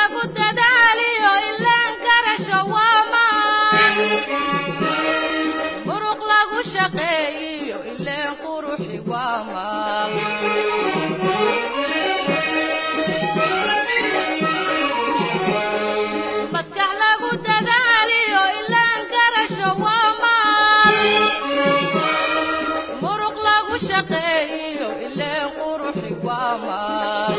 lagu dadaaliyo ilaan garasho waa maan muruq lagu shaqeeyiyo ileen quruxi waa maal maskax lagu dadaaliyo ilaan garasho waa maal muruq lagu shaqeeyiyo ileen quruxi waa maal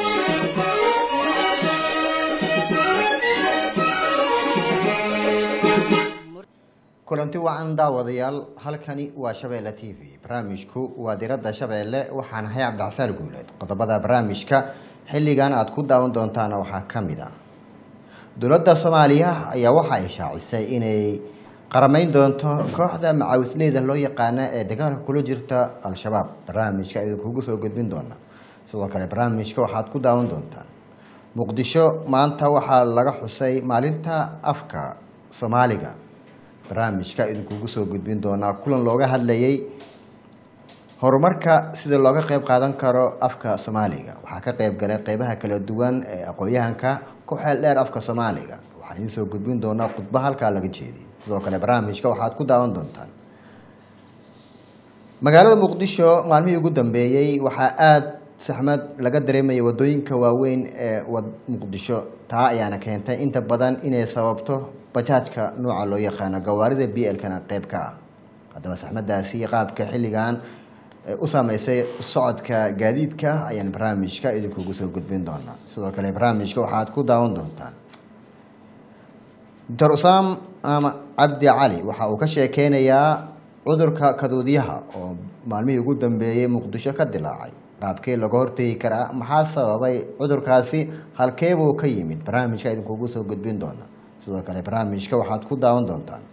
kulanti wacan daawadayaal halkani waa shabeelle t v barnaamijku waa diradda shabeelle waxaan ahay cabdixasaan guuleed qodobada barnaamijka xilligan aad ku daawan doontaana waxaa ka mid ah dowladda soomaaliya ayaa waxa ay shaacisay inay qaramayn doonto kooxda macaawisleyda loo yaqaana ee dagaalka kula jirta al-shabaab barnaamijka idinkugu soo gudbin doona sidoo kale barnaamijka waxaad ku daawan doontaan muqdisho maanta waxaa laga xusay maalinta afka soomaaliga barnaamijka idinkugu soo gudbin doonaa kulan looga hadlayay horumarka sida looga qeyb qaadan karo afka soomaaliga waxaa ka qeyb galay qeybaha kala duwan ee aqoon-yahanka ku xeel dheer afka soomaaliga waxaa idiin soo gudbin doonaa khudbo halkaa laga jeediyay sidoo kale barnaamijka waxaad ku daawan doontaan magaalada muqdisho maalmihii ugu dambeeyey waxaa aada saxmad laga dareemayay wadooyinka waaweyn ee muqdisho taa ayaana keentay inta badan inay sababto bajaajka nooca loo yaqaano gawaarida b l-kana qeyb ka ah haddaba saxmadaasi qaabka xilligan u saameysay socodka gaadiidka ayaan barnaamijka idinkugu soo gudbin doonaa sidoo kale barnaamijka waxaad ku daawan doontaan doctor usaam ama cabdi cali waxa uu ka sheekeynayaa cudurka kaduudyaha oo maalmihii ugu dambeeyey muqdisho ka dilaacay qaabkee laga hortegi karaa maxaa sababay cudurkaasi halkeebuu ka yimid barnaamijka idinkugu soo gudbin doona sidoo kale barnaamijka waxaad ku daawan doontaan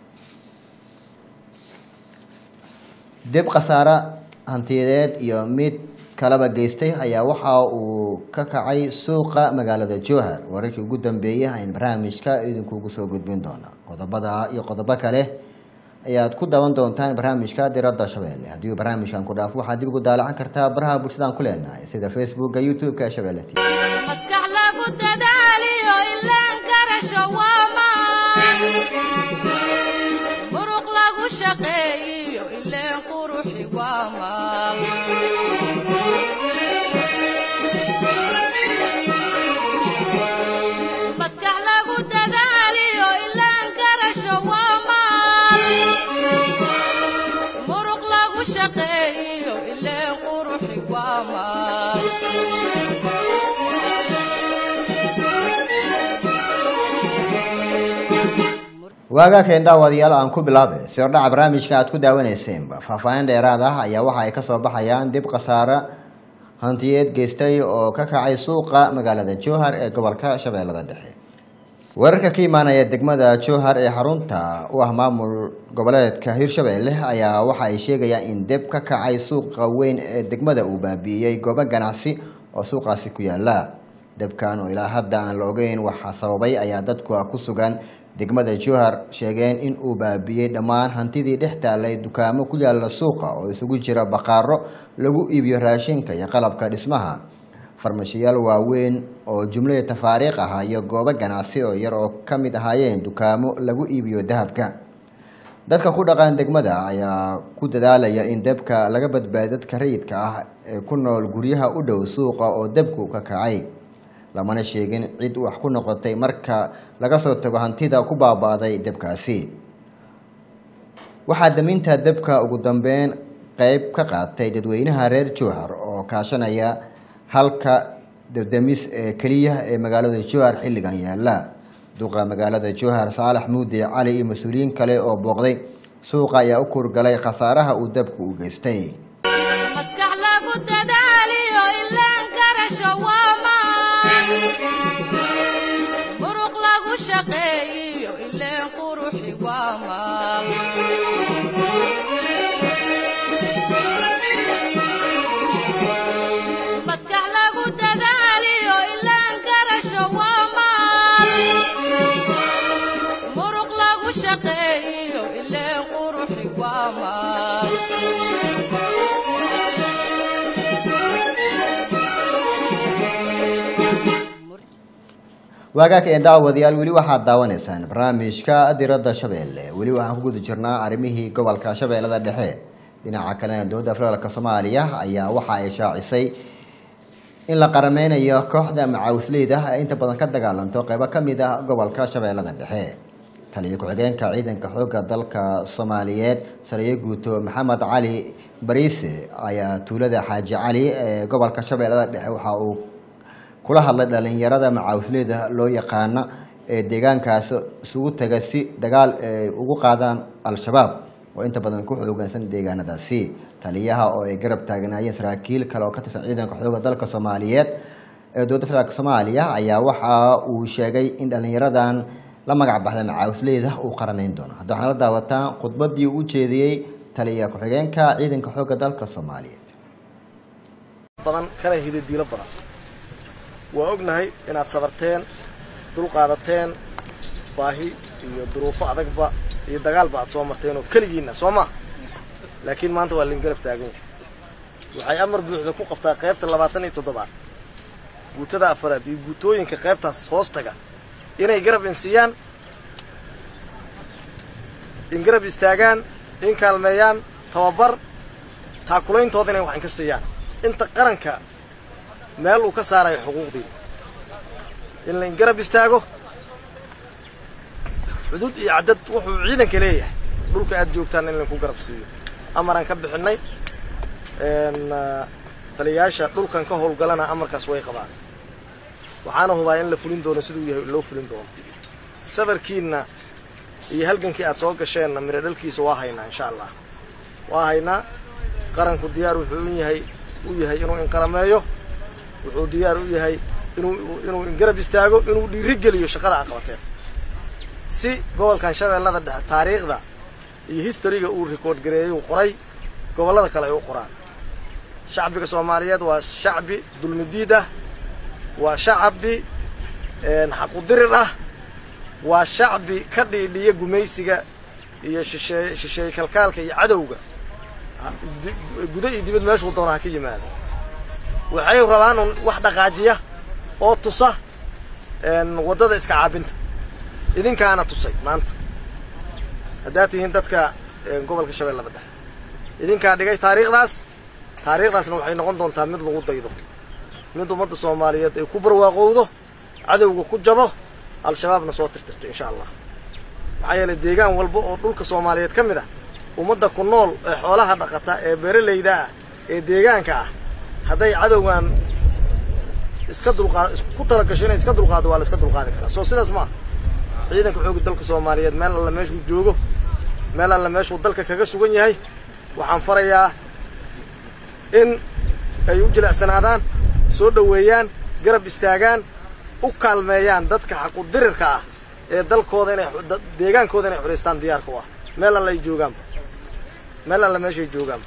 dib khasaare hantiyadeed iyo mid kalaba geystay ayaa waxa uu ka kacay suuqa magaalada jowhar wararkii ugu dambeeyey ayn barnaamijka idinkugu soo gudbin doona qodobada iyo qodobo kale ayaad ku daawan doontaan barnaamijka diradda shabeelle haddii uu barnaamijkan ku dhaafo waxaad dib ugu daalacan kartaa baraha bulshadaan ku leenahay sida facebooka youtube-ka ee shabeelle t maskax lagu dadaaliyo ilaan garasho waa maan muruq lagu shaqeeyiyo ileen quruxi waa maal maskax lagu dadaaliyo ilaan garasho waa maal muruq lagu shaqeeyiyo ileen quruxi waa maal waagaa keen daawadayaal aan ku bilaabe si hordhaca barnaamijka aad ku daawaneyseenba faahfaahin dheeraad ah ayaa waxa ay kasoo baxayaan dib khasaare hantiyeed geystay oo ka kacay suuqa magaalada jowhar ee gobolka shabeellada dhexe weerarka ka imaanaya degmada jowhar ee xarunta u ah maamul goboleedka hirshabeelle ayaa waxa ay sheegayaan in deb ka kacay suuqa weyn ee degmada uu baabi'iyey goobo ganacsi oo suuqaasi ku yaala debkan oo ilaa hadda aan la ogeyn waxaa sababay ayaa dadku ku sugan degmada jowhar sheegeen in uu baabi'iyey dhammaan hantidii dhex taalay dukaamo ku yaala suuqa oo isugu jira baqaaro lagu iibiyo raashinka iyo qalabka dhismaha farmashiyaal waaweyn oo jumlada tafaariikh ah iyo goobo ganacsi oo yar oo ka mid ahaayeen dukaamo lagu iibiyo dahabka dadka ku dhaqan degmada ayaa ku dadaalaya in debka laga badbaadiyo dadka rayidka ah ee ku nool guryaha u dhow suuqa oo debku ka kacay lamana sheegin cid wax ku noqotay marka laga soo tago hantida ku baaba'day debkaasi waxaa daminta debka ugu dambeyn qeyb ka qaatay dadweynaha reer jowhar oo kaashanaya halka dabdamis ee keliya ee magaalada jowhar xilligan yaala duqa magaalada jowhar saalax muude cali iyo mas-uuliyiin kale oo booqday suuqa ayaa u kurgalay khasaaraha uu debku u geystay maskax lagu dadaaliyo ilaan garasho waa maan muruq lagu shaqeeyiyo ileen quruxi waa maal maskax lagu dadaaliyo ilaan garasho waa maal muruq lagu shaqeeyiyo ileen quruxi waa maal waagaaka ee daawadayaal weli waxaad daawanaysaan barnaamijka diradda shabeelle weli waxaan ku guda jirnaa arrimihii gobolka shabeellada dhexe dhinaca kalena dowladda federaalk soomaaliya ayaa waxa ay shaacisay in la qarameynayo kooxda macaawisleyda ee inta badan ka dagaalanto qeybo ka mid ah gobolka shabeellada dhexe taliyo ku-xigeenka ciidanka xoogga dalka soomaaliyeed sariye guuto maxamed cali bariise ayaa tuulada xaaji cali ee gobolka shabeellada dhexe waxa uu kula hadlay dhalinyarada macaawisleyda loo yaqaana ee deegaankaas isugu taga si dagaal ay ugu qaadaan al-shabaab oo inta badan ku xoogansan deegaanadaasi taliyaha oo ay garab taagnaayeen saraakiil kale oo ka tirsan ciidanka xoogga dalka soomaaliyeed ee dowladda federaalk soomaaliya ayaa waxa uu sheegay in dhalinyaradan la magac baxda macaawisleyda uu qarameyn doono hadda waxaana la daawataan khudbadii uu jeediyey taliya ku-xigeenka ciidanka xoogga dalka soomaaliyeed badan kana hidadiilo badan waa ognahay inaad sabarteen dulqaadateen baahi iyo duruufo adagba iyo dagaalba aad soo marteen oo keligiinna soo ma laakiin maanta waa lain garab taagan yahay waxay amar buuxda ku qabtaa qaybta labaatan iyo toddobaad guutada afaraad iyo guutooyinka qaybtaas hoos taga inay garab insiiyaan in garab istaagaan in kaalmeeyaan tababar taakulayntood inay waxan ka siiyaan inta qaranka meel uu ka saarayo xuquuqdiina in lain garab istaago xuduud iyo caddad wuxuu ciidanka leeyahay dhulka aad joogtaan in lainku garab siiyo amaraan ka bixinnay taliyayaasha dhulkan ka howlgalana amarkaas way qabaan waxaana hubaa in la fulin doono siduu yahay loo fulin doono safarkiinna iyo halgankii aad soo gasheenna miro dhalkiisa waa haynaa insha allah waa haynaa qaranku diyaar wuxuu u yahay u yahay inuu inqarameeyo wuxuu diyaar u yahay inuu inuu ingarab istaago inuu dhiirigeliyo shaqada aad qabateen si gobolkan shabeellada dhexe taariikhda iyo historyga uu record gareeyey uu qoray gobollada kale ay u qoraan shacbiga soomaaliyeed waa shacbi dulmidiid ah waa shacbi xaqudirir ah waa shacbi ka dhiidhiya gumaysiga iyo shisheeye shisheeye kalkaalka iyo cadowga gudo iyo dibad meeshuu doona ha ka yimaado waxay rabaan un wax dhaqaajiya oo tusa waddada iska caabinta idinkaana tusay maanta haddaad tihiin dadka gobolka shabeellada dhexe idinkaa dhigay taariikhdaas taariikhdaasna waxay noqon doontaa mid lagu daydo mid ummadda soomaaliyeed ay ku barwaaqowdo cadowga ku jabo al-shabaabna soo tirtirto insha allah maxaa yeelay deegaan walba oo dhulka soomaaliyeed ka mid ah ummadda ku nool ee xoolaha dhaqata ee beeralayda ah ee deegaanka ah hadday cadowgan iska dulqaad ku talagasho inay iska dulqaado waa la iska dulqaadi karaa soo sidaas ma aha ciidanka xoogga dalka soomaaliyeed meel alla meeshuu joogo meel alla meeshuu dalka kaga sugan yahay waxaan farayaa in ay u jilicsanaadaan soo dhoweeyaan garab istaagaan u kaalmeeyaan dadka xaqudirirka ah ee dalkooda inay deegaankooda inay xoraystaan diyaarka u ah meel alla ay joogaanba meel alla meeshay joogaanba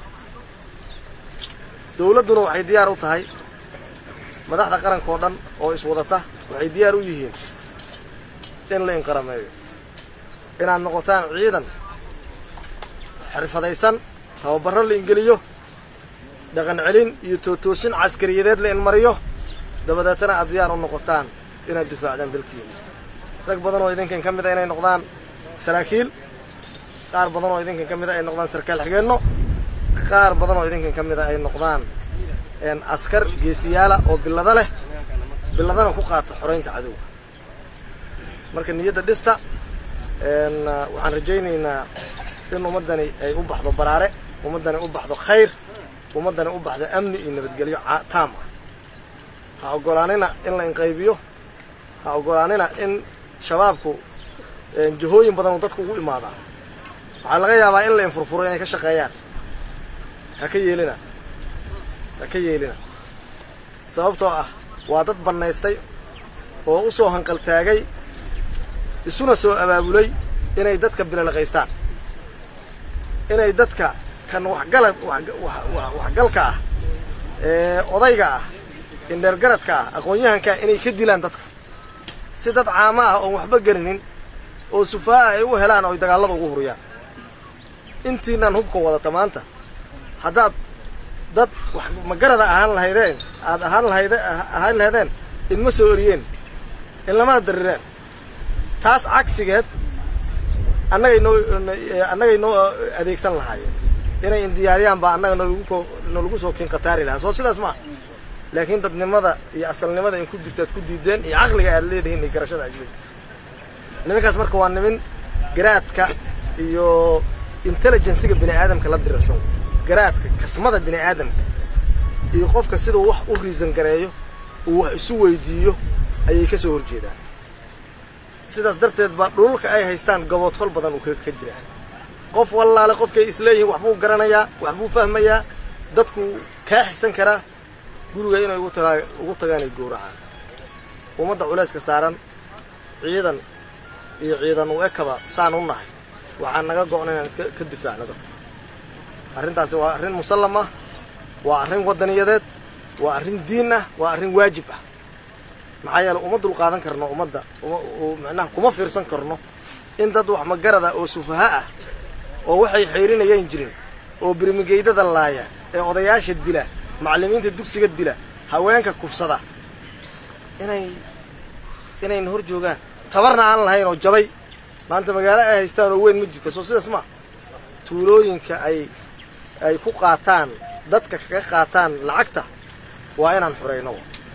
dawladduna waxay diyaar u tahay madaxda qaranka oo dhan oo iswadata waxay diyaar u yihiin in la inqarameeyo inaad noqotaan ciidan xirfadaysan tababarro la ingeliyo dhaqan celin iyo tootoosin caskariyadeed la inmariyo dabadeetana aad diyaar u noqotaan inaad difaacdaan dalkiina rag badan oo idinkan ka mid a inay noqdaan saraakiil qaar badan oo idinkan ka mid a ay noqdaan sarkaal xigeenno qaar badan oo idinkan ka mid a ay noqdaan askar geesiyaala oo billado leh billadana ku qaata xoraynta cadowga marka niyadda dhista waxaan rajaynaynaa in ummaddani ay u baxdo baraare ummaddani u baxdo khayr ummaddani u baxdo amni iyo nabadgelyo taam ah ha oggolaanina in la inqaybiyo ha oggolaanina in shabaabku jihooyin badan uu dadku ugu imaadaa waxaa laga yaabaa in la infurfuro inay ka shaqeeyaan ha ka yeelina ha ka yeelina sababtoo ah waa dad bannaystay oo u soo hanqaltaagay isuna soo abaabulay inay dadka bilalaqaystaan inay dadka kan waxgala waxgalka ah ee odayga ah indheergaradka ah aqoon-yahanka inay ka dilaan dadka si dad caamo ah oon waxba garinin oo sufaa'a ay u helaan oo ay dagaallada ugu huriyaan intiinaan hubka wadata maanta haddaad dad wax magarada ahaan lahaydeen aad ahaan lahayde ahaan lahaydeen idma soo oriyeen in lamana darireen taas cagsigeed annagay noo annagay noo adeegsan lahaayeen inay indiyaariyaan baa annaga nalagu ko nalagu soo kinqataari lahaa soo sidaas maa laakiin dadnimada iyo asalnimada in ku jirta aad ku diideen iyo caqliga aad leedihiin iyo garashada aad leedihin nimankaas marka waa nimin garaadka iyo intelligensiga bini aadamka la dirarsan garaadka kasmada bini aadamka iyo qofka siduu wax u riisan gareeyo uu wax isu weydiiyo ayay ka soo horjeedaan sidaas darteed baa dhululka ay haystaan gaboodfal badan uu ka jiraa qof wallaale qofkay isleeyihiin waxbuu garanayaa waxbuu fahmayaa dadku kaa xisan karaa guriga inay ugu tagaa ugu tagaanay gowracaan ummadda culayska saaran ciidan iyo ciidan u ekaba saan u nahay waxaa naga go'na inaan iska ka difaacno dadka arrintaasi waa arrin musallam ah waa arrin waddaniyadeed waa arrin diin ah waa arrin waajib ah maxaa yeele uma dul qaadan karno ummadda macnaha kuma fiirsan karno in dad wax magarada oo sufaha ah oo waxay xayrinayaan jirin oo birmigeydada laaya ee odayaasha dila macallimiinta dugsiga dila haweenka kufsada inay inayna hor joogaan tabarna aan lahayn oo jabay maanta magaalo ay haystaan oo weyn ma jirta soo sidaas ma tuulooyinka ay ay ku qaataan dadka kaga qaataan lacagta waa inaan xurayno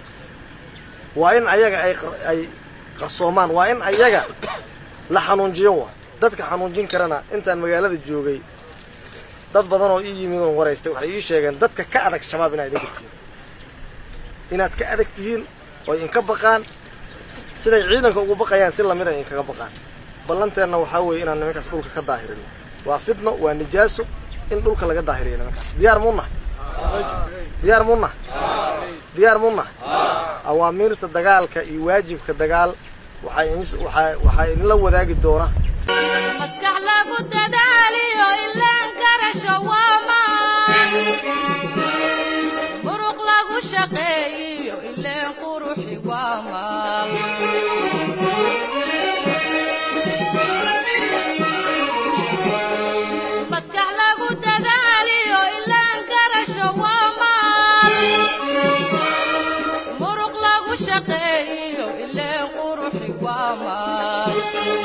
waa in ayaga ay ay qarsoomaan waa in ayaga la xanuunjiyo waa dadka xanuunjin karana intaan magaalada joogay dad badan oo ii yimid oon waraystay waxay ii sheegeen dadka ka adag shabaab inaad idinka tihiin inaad ka adag tihiin oo inka baqaan siday ciidanka ugu baqayaan si lamid ay inkaga baqaan ballanteenna waxaa weeye inaan nimankaas dhulka ka daahirino waa fidno waa nijaaso in dhulka laga daahiriyo nimankaas diyaar muunah diyaar muunah diyaar muunah awaamiirta dagaalka iyo waajibka dagaal waxaa waxaa idinla wadaagi doona maskax lagu dadaaliyo ilaan garasho waa maan muruq lagu shaqeeyiyo ileen quruxi waa maal maskax lagu dadaaliyo ilaan garasho waa maal muruq lagu shaqeeyiyo ileen quruxi waa maal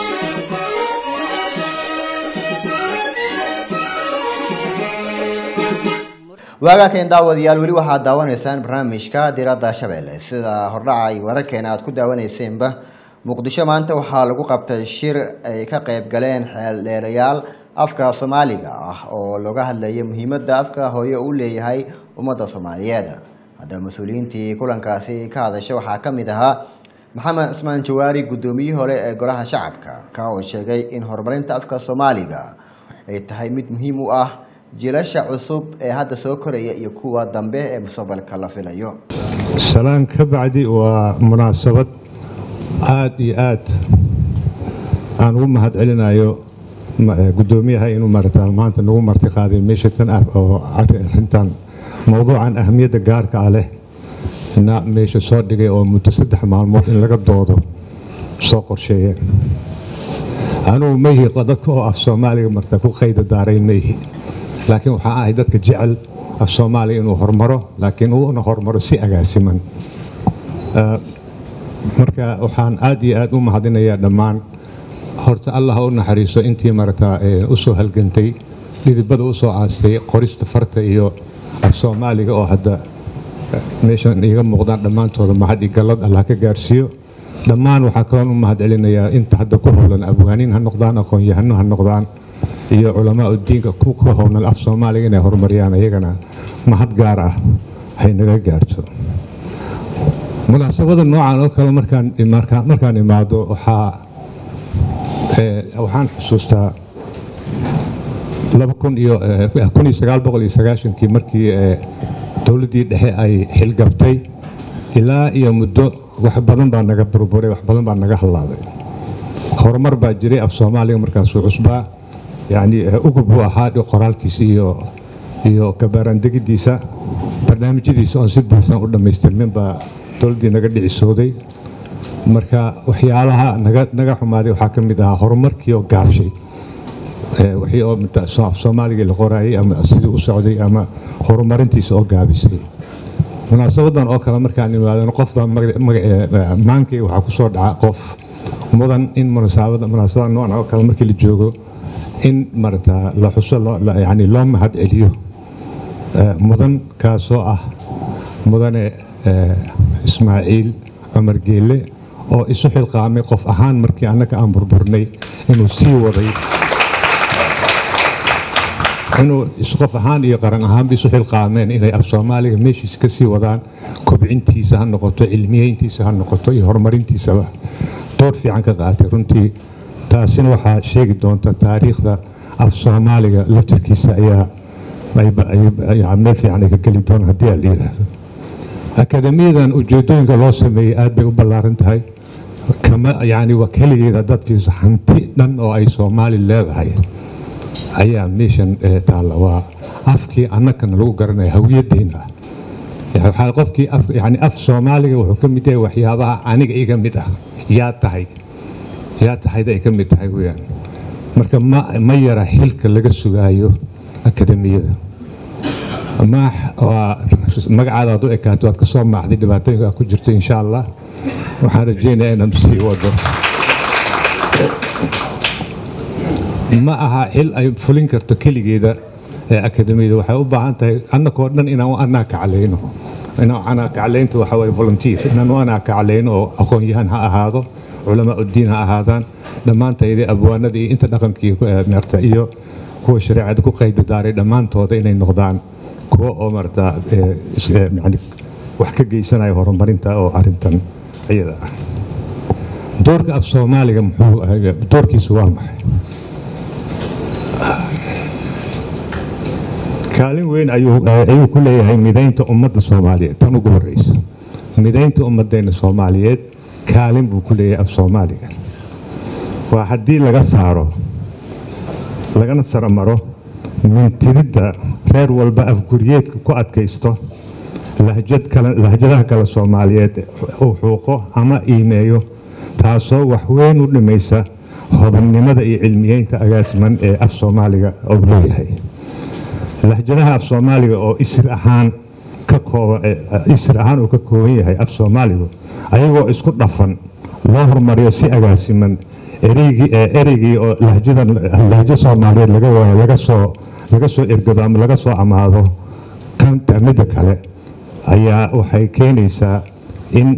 waagaakan daawadayaal weli waxaad daawanaysaan barnaamijka diradda shabeelle sida hordhaca iyo wararkeena aad ku daawaneyseenba muqdisho maanta waxaa lagu qabtay shir ay ka qayb galeen xeeldheerayaal afka soomaaliga ah oo looga hadlayay muhiimadda afka hooye uu leeyahay ummadda soomaaliyeed haddaba mas-uuliyiintii kulankaasi ka hadasha waxaa ka mid ahaa maxamed cusmaan jawaari guddoomiyihii hore ee golaha shacabka ka oo sheegay in horumarinta afka soomaaliga ay tahay mid muhiim u ah jiilasha cusub ee hadda soo koraya iyo kuwa dambe ee mustaqbalka la filayo salaan ka bacdi waa munaasabad aada iyo aad aan ugu mahad celinayo guddoomiyaha inuu marata maanta nagu marti qaaday meesha tan ah oo arrintan mowduucan ahamiyadda gaarka ah leh na meesha soo dhigay oo muddo saddex maalmood in laga doodo soo qorsheeyeen anugu maihi dadka oo af soomaaliga marta ku qayda daarayn maihi laakiin waxaa ahay dadka jecel af soomaaliya inuu hormaro laakiin uuna hormaro si agaasiman marka waxaan aad iyo aad u mahadinayaa dhammaan horta allah ha u naxariiso intii marata u soo halgantay dhidibada u soo aastay qorista farta iyo af soomaaliga oo hadda meeshan iiga muuqdaan dhammaantooda mahad iyo gallad allah ka gaarsiiyo dhammaan waxaa kaloon u mahad celinayaa inta hadda ku howlan abwaaniin ha noqdaan aqoon-yahano ha noqdaan iyo culamaa udiinka ku ka howlan af soomaaliga inay horumariyaan iyagana mahad gaar ah hay naga gaarto munaasabada noocan oo kale markaan imaado waxaa waxaan xusuustaa kii markii dowladdii dhexe ay xilgabtay ilaa iyo muddo wax badan baa naga burburay wax badan baa naga hallaaday horumar baa jiray af soomaaliga markaasuu cusbaa yacni ugub buu ahaa qoraalkiisa iyo iyo kabaaraandegidiisa barnaamijyadiisa oon si buuxsan u dhammaystirmin baa dowladdii naga dhicisooday marka waxyaalaha naga naga xumaaday waxaa ka mid ahaa horumarkii oo gaabshay wixii oo af soomaaligii la qoraayay ama sidii u socday ama horumarintiisa oo gaabisay munaasabadan oo kale markaan imaadano qofba maankay waxaa ku soo dhaca qof mudan in munaasabada munaasabada noocan oo kale markii la joogo in marata la xuso yani loo mahad celiyo mudan kaasoo ah mudane ismaaciil cumar geelle oo isu xilqaamay qof ahaan markii annaga aan burburnay inuu sii waday inuu qof ahaan iyo qaran ahaanba isu xilqaameen inay af soomaaliga meeshiisa ka sii wadaan kobcintiisa ha noqoto cilmiyeyntiisa ha noqoto iyo horumarintiisaba door fiican ka qaatay runtii taasina waxaa sheegi doonta taariikhda af soomaaliga laftirkiisa ayaa meel fiican ay ka geli doona haddii aan la yidhaahdo akademiyadan ujeedooyinka loo sameeyey aad bay u ballaaran tahay kama yani waa keligeeda dadkiisa hanti dhan oo ay soomaali leedahay ayaa meeshan taalla waa afkii annagana lagu garanaya hawiyaddeena waxaa qofkii yani af soomaaliga wuxuu ka mid yahay waxyaabaha aniga iga mid ah yaa tahay yaa tahayda ay ka mid tahay weyaan marka ma ma yara xilka laga sugaayo akademiyada maax waa magacaada aad u ekaato waad ka soo maaxday dhibaatooyinka aad ku jirto insha allah waxaan rajaynayaa inaan sii wado ma aha xil ay fulin karto keligeeda ee akademiyada waxay u baahan tahay annakoo dhan inaan u anaa kaclayno inaan anaa kaclaynta waxa waye volunteer inaan u anaa kaclayno oo aqoon-yahan ha ahaado culamaa uddiin ha ahaadaan dhammaantayda abwaanada iyo inta dhaqankii marta iyo kuwa shareecada ku qayda daaray dhammaantooda inay noqdaan kuwa oo marta yani wax ka geysanaya horumarinta oo arintan iyada ah doorka af soomaaliga muxuu doorkiisu waa maxay kaalin weyn ayuu ku leeyahay midaynta ummadda soomaaliyeed tan ugu horeysa midaynta ummaddeena soomaaliyeed kaalin buu ku leeyahay af soomaaliga waa haddii laga saaro lagana saromaro mintiridda reer walba afguryeedka ku adkaysto lahjadaha kale soomaaliyeed uu xuuqo ama iimeeyo taasoo waxweyn u dhimaysa hodannimada iyo cilmiyeynta agaasiman ee af soomaaliga uu leeyahay lahjadaha af soomaaliga oo isir ahaan ka kooban isir ahaan uu ka kooban yahay af soomaaligu ayagoo isku dhafan loo horumariyo si agaasiman ereygii ereygii oo lahjadan lahjo soomaaliyeed laga waayo laga soo laga soo ergado ama laga soo amaado kanta midda kale ayaa waxay keenaysaa in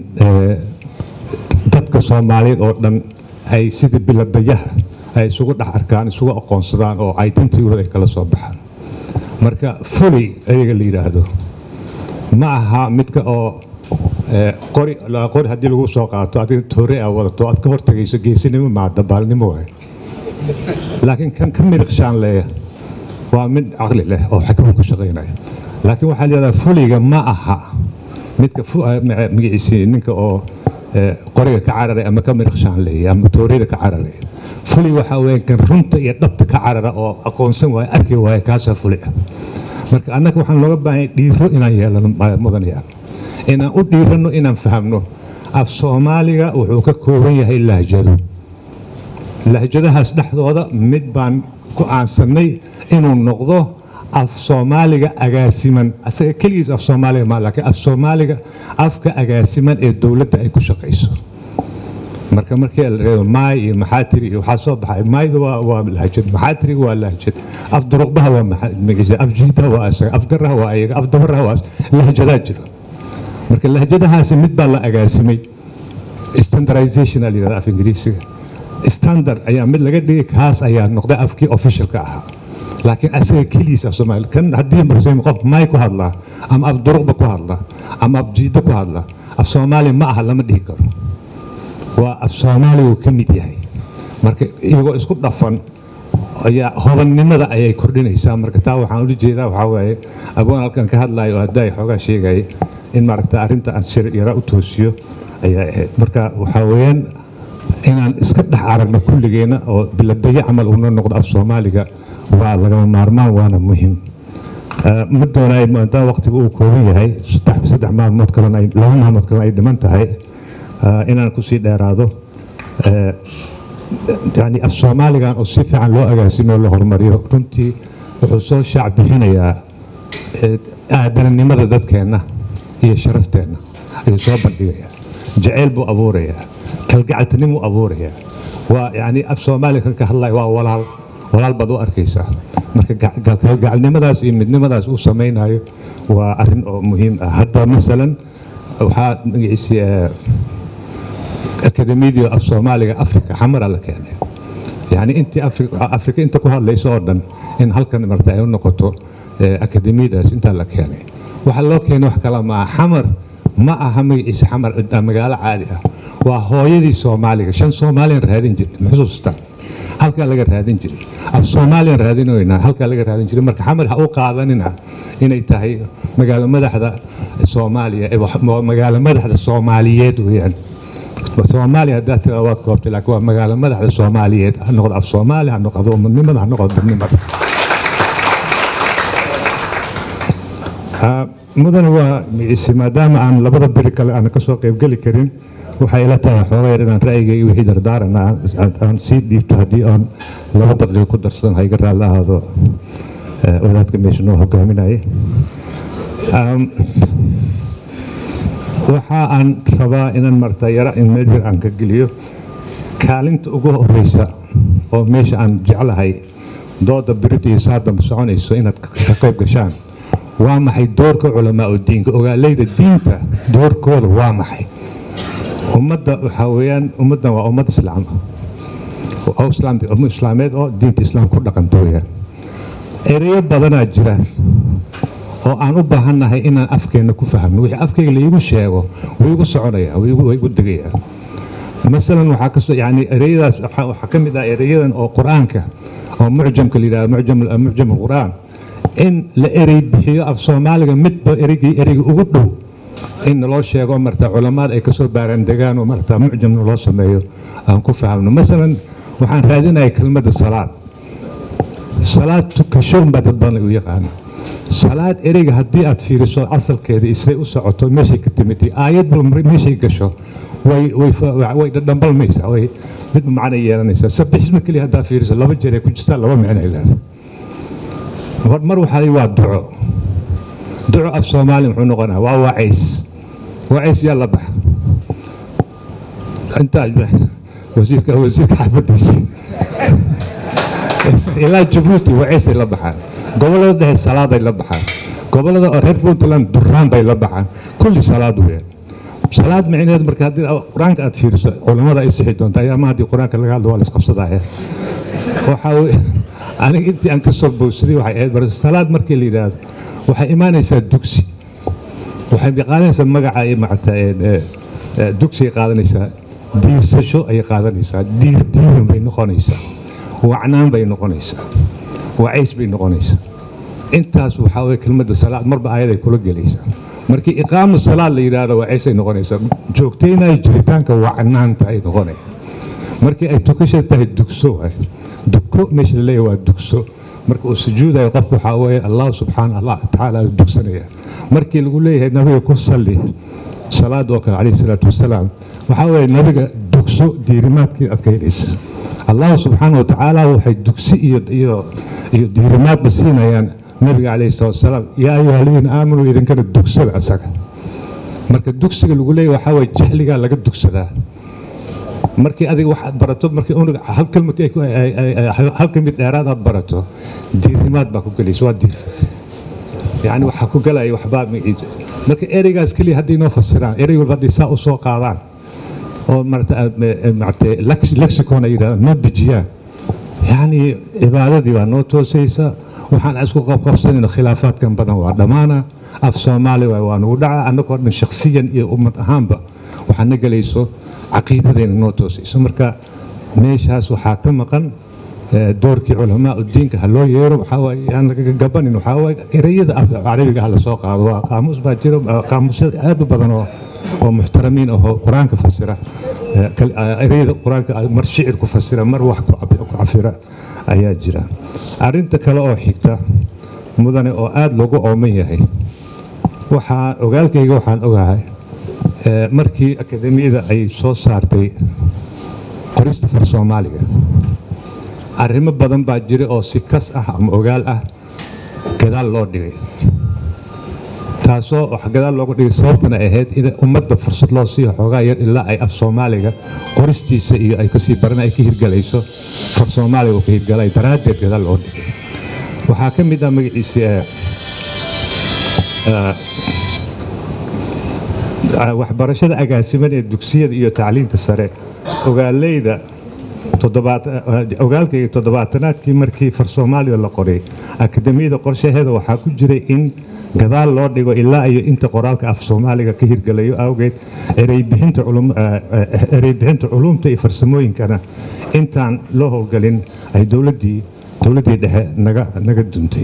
dadka soomaaliyeed oo dhan ay sida biladayaha ay isugu dhex arkaan isugu aqoonsadaan oo identigooda ay kala soo baxaan marka fuley ayaga la yidhaahdo ma aha midka oo qori qori haddii lagu soo qaato adiga toore aa wadato aad ka hortagayso geesinimo maa dabaalnimo waay laakiin kan ka miriqshaan leeya waa mid caqli leh oo xakmu ku shaqaynaya laakiin waxaa leedaha fuliga ma aha midka magaciisi ninka oo qoriga ka cararay ama ka miriqshaan leeya ama tooreyda ka cararay fuli waxaa weeye kan runta iyo dhabta ka carara oo aqoonsan waaya arki waaya kaasaa fuli ah marka annaga waxaan looga baahanya dhiiro inaan yeelano mudanayaan inaan u dhiiranno inaan fahamno af soomaaliga wuxuu ka kooban yahay lahjado lahjadahaas dhexdooda mid baan ku aansanay inuu noqdo af soomaaliga agaasiman asaga keligiis af soomaaliga ma laakiin af soomaaliga afka agaasiman ee dowladda ay ku shaqayso marka markii la reebo maay iyo maxaatiri iyo waxaa soo baxay maayda waa waa lahjad maxaatiriga waa lahjad af duruqbaha waa magaciisa af jiidaha waa asaga af garaha waa ayaga af dabaraha waa lahjadaa jiro marka lahjadahaasi mid baa la agaasimay standardization la yidhahda af ingiriisiga standard ayaa mid laga dhigay kaas ayaa noqday afkii officialka ahaa laakiin asaga keligiis af soomaali kan haddii muslim qof maay ku hadlaa ama af duruqba ku hadlaa ama af jiida ku hadlaa af soomaali ma aha lama dhihi karo waa af soomaaliga uu ka mid yahay marka iyagoo isku dhafan ayaa hodannimada ayay kordhinaysaa marka taa waxaan ula jeedaa waxaa waaye abwaan halkan ka hadlayo oo haddaa xoogaa sheegaya in maaragta arrinta aan sir yara u toosiyo ayaa ahayd marka waxaa weeyaan inaan iska dhex aragno kulligeena oo biladayo camal uuna noqdo af soomaaliga waa lagama maarmaan waana muhiim ma doonaay maadaama waqtiga uu kooban yahay saddex maalmood kalena laba maalmood kalena ay dhiman tahay inaan kusii dheeraado yani af soomaaligan oo si fiican loo agaasimo la horumariyo runtii wuxuu soo shaac bixinayaa aadananimada dadkeenna iyo sharafteenna ayuu soo bandhigayaa jacayl buu abuurayaa kalgacaltinimuu abuurayaa waa yacni af soomaaliya kan ka hadlaya waa walaal walaal baad u arkaysaa marka kalgacalnimadaas iyo midnimadaas uu samaynayo waa arrin oo muhiim ah hadda masalan waxaa magaciisi akademiyadii af soomaaliga afrika xamara la keenay yani intii afrika inta ku hadlayso oo dhan in halkan marta ay u noqoto akademiyadaas intaa la keenay waxaa loo keenay wax kala maa xamar ma aha magaciisa xamar magaalo caadi ah waa hooyadii soomaaliga shan soomaaliyan raadin jiray ma xusuustaa halkaa laga raadin jiray af soomaaliyan raadinoynaa halkaa laga raadin jiray marka xamar ha u qaadanina inay tahay magaalo madaxda soomaaliya magaalo madaxda soomaaliyeed weeyaan soomaaliya haddaa tiraa waad koobtay laakiin waa magaalo madaxda soomaaliyeed ha noqdo af soomaali ha noqdo umadnimada ha noqdo dadnimada mudane waa micisi maadaama aan labada beri kale aan kasoo qaybgeli karin waxay ila tahay xoogayar inaan ra'yiga iyo wixii dardaarana aan sii dhiibto haddii aan laba daqiiqo ku darsadan ha iga raalli ahaado wadaadka meesha noo hogaaminaya waxa aan rabaa inaan marta yara in meel yar aan ka geliyo kaalinta ugu horeysa oo meesha aan jeclahay dooda birita iyo saadamba soconayso inaad ka qayb gashaan waa maxay doorka culamaa u diinka ogaaleyda diinta doorkooda waa maxay ummadda waxaa weeyaan ummaddan waa ummad islaam oo islaameed oo diinta islaam ku dhaqanta weeyaan ereyo badanaa jira oo aan u baahannahay inaan afkeenna ku fahmno wixii afkayga laigu sheego way igu soconayaan way igu degayaan masalan waxaa kasoo yani ereyadaas waxaa ka mid ah ereyadan oo qur-aanka oo mucjamka la yidhahdo mucjam alqur'aan in la erey bixiyo af soomaaliga midba ereygii ereyga ugu dhow in naloo sheego marta culamaad ay kasoo baaraan degaan oo marta mucjamna loo sameeyo aan ku fahmno masalan waxaan raadinaya kelmadda salaad salaad tukasho baa dad badan u yaqaana salaad ereyga haddii aad fiiriso asalkeeda isay u socoto meeshay ka timid aayadba meeshay gasho way dhadhambalmaysaa way mid macna yeelanaysaa sabixisma keliya haddaa fiiriso laba jeer ay ku jirtaa laba micno ay leedahay mar waxaa waa duco duco af soomaali muxuu noqonaa waa wacays wacays yaa la baxa intaa wasiirka wasiirka xaafadiisa ilaa jabuuti wacaysay la baxaan gobollada dhexe salaaday la baxaan gobollada oo reer puntland duraan bay la baxaan kulli salaad weeyaan salaad micneed marka haddii qur-aanka aad fiiriso culammada ay sixi doonta ayaama haddii qur-aanka laga hadlo waa la isqabsadaya waxaa weye aniga intii aan ka soo bowsaday waxay ahayd bar salaad markii la yidhaahdo waxay imaanaysaa dugsi waxay qaadanaysaa magaca macata dugsigay qaadanaysaa diirsasho ayay qaadanaysaa diir diiran bay noqonaysaa wacnaan bay noqonaysaa wacays bay noqonaysaa intaas waxaa weye kelmadda salaad marba ayaday kula gelaysaa markii iqaamu salaad la yidhaahdo wacaysay noqonaysaa joogtaynaya jiritaanka wacnaanta ay noqonaya markii ay tukasha tahay dugso waay duko meesha la leeyahay waa dugso marka uu sujuudayo qofku waxaa weeye allah subxaana allah tacaala dugsanaya markii lagu leeyahay nabiga ku salli salaad oo kale calayhi salaatu wasalaam waxaa weeye nabiga dugso diirimaadkii aad ka helaysa allah subxaana wa tacaala waxay dugsi iyo iyo iyo diirimaadba siinayaan nabiga calayhi salaatu wasalaam yaa ayuha aladiina aamanuu idinkana dugsada asaga marka dugsiga lagu leeyahay waxaa weeye jahligaa laga dugsadaa markii adiga waxaad barato markii unug hal kalmad hal kamid dheeraad aad barato diirimaad baa ku gelaysa waa diirsatay yani waxaa ku galaya waxbaa magaciisa marka ereygaas keliya haddii noo fasiraan erey walba haddii saa u soo qaadaan oo marata marata lexicon ay yidhahdaan noo dejiyaan yani cibaadadii baa noo toosaysa waxaan isku qabqabsanayno khilaafaadkan badan waa dhammaana af soomaali waay waa nagu dhaca annagoo dhan shakhsiyan iyo ummad ahaanba waxaa na gelayso caqiidadeena noo toosayso marka meeshaas waxaa ka maqan doorkii culamaa udiinka ha loo yeero waxaan lagaga gabanin waxaa waaye ereyada carabiga ha la soo qaado waa qaamuus baa jiro qaamuusyo aad u badan oo oo muxtaramiin ahoo qur-aanka fasira ereyada qur-aanka mar shicir ku fasira mar wax ku cafira ayaa jira arrinta kale oo xigta mudane oo aada loogu ooman yahay waxaa ogaalkayga waxaan ogahay markii akademiyada ay soo saartay qorista far soomaaliga arrimo badan baa jira oo si kas ah ama ogaal ah gadaal loo dhigay taasoo wax gadaal loogu dhigay sababtana ahayd in ummadda fursad loo siiyo xoogaa yar ilaa ay af soomaaliga qoristiisa iyo ay kasii baran ay ka hirgalayso far soomaaliga uu ka hirgalay daraaddeed gadaal loo dhigay waxaa ka mid ah magaciisi eh, eh, waxbarashada agaasiman ee dugsiyada iyo tacliinta sare ogaaleyda toddobaat- ogaalkayga toddobaatanaadkii markii far soomaalida la qoray akademiyada qorshaheeda waxaa ku jiray in gadaal loo dhigo ilaa iyo inta qoraalka af soomaaliga ka hirgalayo awgeed ereybixinta culum- eh, eh, ereybixinta culumta iyo farsamooyinkana intaan loo howlgelin ay dowladdii dowladdii dhexe naga naga duntay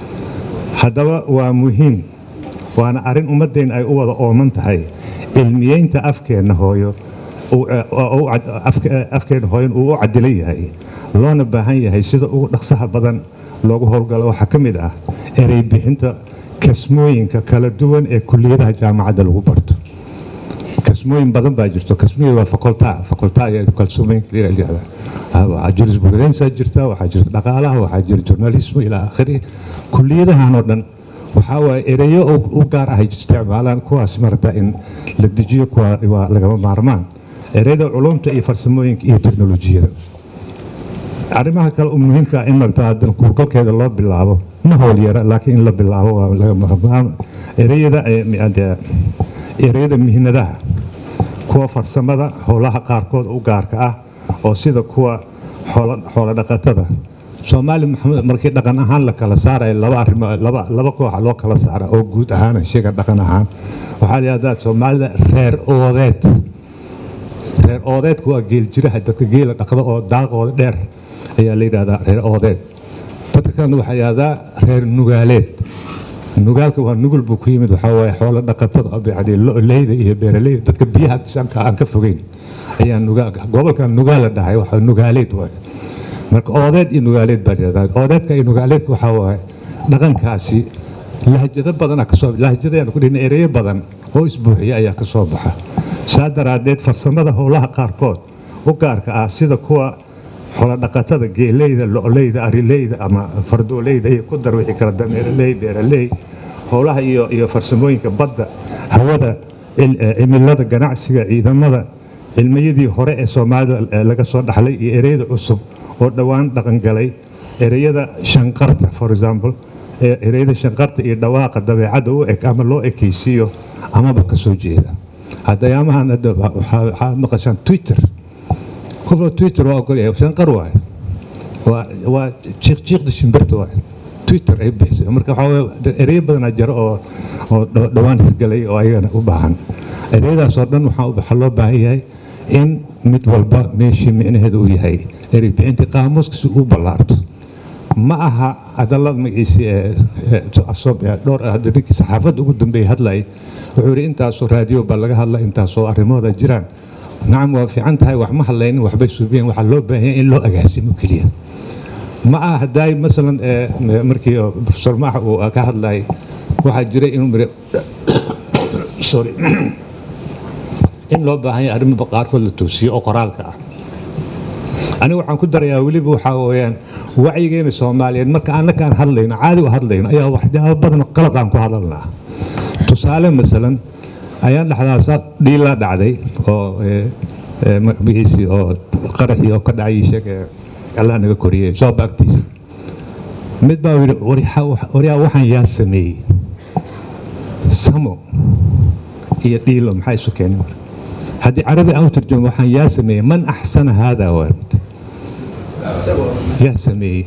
haddaba waa muhiim waana arrin ummaddeena ay u wada ooman tahay cilmiyeynta afkeenna hooyo uu, eh, oo u cad- afke- afkeenna hooyan uu u cadilan yahay loona baahan yahay sida ugu dhaqsaha badan loogu howlgalo waxaa ka mid ah erey bixinta kasmooyinka kala duwan ee kuliyadaha jaamacadda lagu barto kasmooyin badan baa jirto kasmooyin waa faculta faculta ayaa kalsoomooyinka la yidhahdaa Ah, waxaa jurisprudence jirta waxaa jirta dhaqaalaha waxaa jira journalismo ilaa akhiri kuliyadahan oo dhan waxaa waaye ereyo u u gaar ah ay isticmaalaan kuwaas marata in la dejiyo kuwa waa lagama maarmaan ereyada culumta iyo farsamooyinka iyo teknolojiyada arrimaha kale oo muhiimka ah in marata haddana kuurgalkeeda loo bilaabo ma howl yara laakiin in la bilaabo waa lagama maarmaan ereyada eh, mi- dee, ereyada mihnadaha kuwa farsamada howlaha qaarkood u gaarka ah oo sida kuwa xoolo- xoolo dhaqatada soomaali maxamed markii dhaqan ahaan la kala saaraya laba arrimo laba laba kooxa loo kala saara oo guud ahaan sheega dhaqan ahaan waxaa la yidhahdaa soomaalida reer oodeed reer oodeedku waa geel jiraha dadka geela dhaqda oo daaqooda dheer ayaa la yidhahdaa reer oodeed dadka kalena waxaa la yidhahdaa reer nugaaleed nugaalka waa nugul buu ku yimid waxaa waaye xoolo dhaqatada oo bacdi lo-leyda iyo beeraleyda dadka biyaha agtiisa aan ka fogeyn ayaa nugaal gobolkan nugaal la dhahay waxa nugaaleed waaye marka oodeed iyo nugaaleed baa jirtaa oodeedka iyo nugaaleedka waxaa waaye dhaqankaasi lahjado badan kasoo lahjadayaan ku dhihna ereyo badan oo isbuuxiya ayaa ka soo baxa saa daraaddeed farsamada howlaha qaarkood u gaarka ah sida kuwa xoolodhaqatada geeleyda lo-leyda arileyda ama fardooleyda iyo ku dar wixii kala dameeraley beeraley howlaha iyo iyo farsamooyinka badda hawada cil- eh, cimilada ganacsiga ciidamada cilmiyadii hore ee soomaalida eh, laga soo dhaxlay iyo ereyada cusub oo dhowaan dhaqan galay ereyada shanqarta for example ee ereyada shanqarta iyo dhawaaqa dabeecadda u eg ama loo ekaysiiyo amaba ka soo jeeda haddayaamahan hadda waxaa waxaa maqashaan twitter qofka twitter waa ogolyahay shanqar waaye waa waa jiiqjiiqda shimbirta waaye twitter ay bixisay marka waxaa waaye ereyo badanaa jiro oo oo dho- dhowaan hirgalay oo ayagana u baahan ereyadaas oo dhan waxaa waxaa loo baahan yahay in mid walba meeshii micnaheeda uu yahay erey bixinta qaamuuska si uu ballaarto ma aha hadallada magaciisi ee ee soo- ee dhowr hadda ninkii saxaafadda ugu dambeeyey hadlay wuxuu yidhi intaasoo raadiyo baa laga hadla intaasoo arrimooda jiraan nacam waa fiican tahay wax ma hadlaynin waxbay suubiyeen waxaa loo baahan yahay in loo agaasimo keliya ma aha haddaay masalan ee, markii oo professor maaxa uu ka hadlayay waxaa jiray inuu miri sorry in loo baahan yahay arrimo qaarkood la toosiyo oo qoraalka ah aniga waxaan ku darayaa weliba waxaa weeyaan wacyigeena soomaaliyeed marka annakaan hadlayno caadi u hadlayno ayaa waxyaabo badan oo qalad aan ku hadalnaa tusaale masalan ayaan dhexdaasa dhiilaa dhacday oo ee, ee, magaciisii oo qaraxii oo ka dhacay sheeg ee allah naga koriyey sooba agtiisa mid baa yidhi "Waryaa- waryaa waxaan yaa sameeyey samo iyo dhiilo maxaa isu keenay marka haddii carabi aan u turjumo waxaan yaa sameeyey man axsana haadaa waa yaa sameeyey